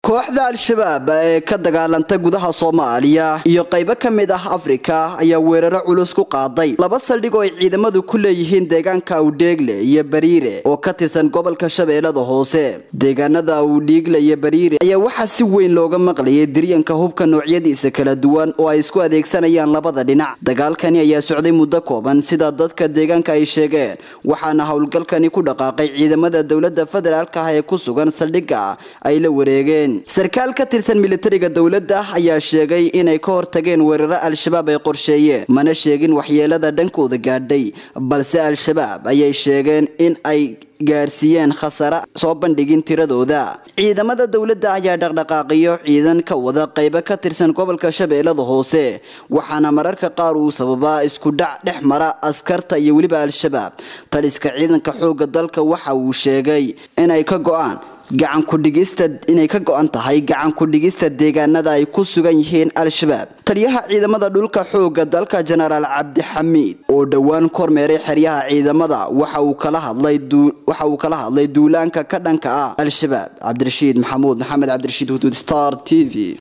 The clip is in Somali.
kooxda al-shabaab ee ka dagaalanta gudaha soomaaliya iyo qaybo ka mid ah afrika ayaa weeraro culus ku qaaday laba saldhig oo ay ciidamadu ku leeyihiin deegaanka awdheegle iyo bariire oo ka tirsan gobolka shabeellada hoose deegaanada awdhiigle iyo bariire ayaa waxaa si weyn looga maqlayay diryanka hubka noocyadiisa kala duwan oo ay isku adeegsanayaan labada dhinac dagaalkani ayaa socday muddo kooban sida dadka deegaanka ay sheegeen waxaana howlgalkani ku dhaqaaqay ciidamada dowlada federaalka ah ee ku sugan saldhigga ay la wareegeen sarkaal ka tirsan militariga dowladda ayaa sheegay inay ka hortageen weeraro al-shabaab ay qorsheeyeen mana sheegin waxyeelada dhankooda gaadhay balse al-shabaab ayay sheegeen in ay gaarsiiyeen khasare soo bandhigin tiradooda ciidamada dowladda ayaa dhaqdhaqaaqiyo ciidan ka wada qaybo ka tirsan gobolka shabeellada hoose waxaana mararka qaar uu sababaa isku dhac dhex mara askarta iyo weliba al-shabaab taliska ciidanka xoogga dalka waxa uu sheegay inay ka go-aan gacan kudhigista inay ka go-an tahay gacan ku-dhigista deegaanada ay ku sugan yihiin al-shabaab taliyaha ciidamada dhulka xoogga dalka jenaraal cabdixamiid oo dhowaan kormeeray xeryaha ciidamada waxa uu kala hadlay waxa uu kala hadlay duulaanka ka dhanka ah al-shabaab cabdirashiid maxamuud maxamed cabdirashiid huduud star t v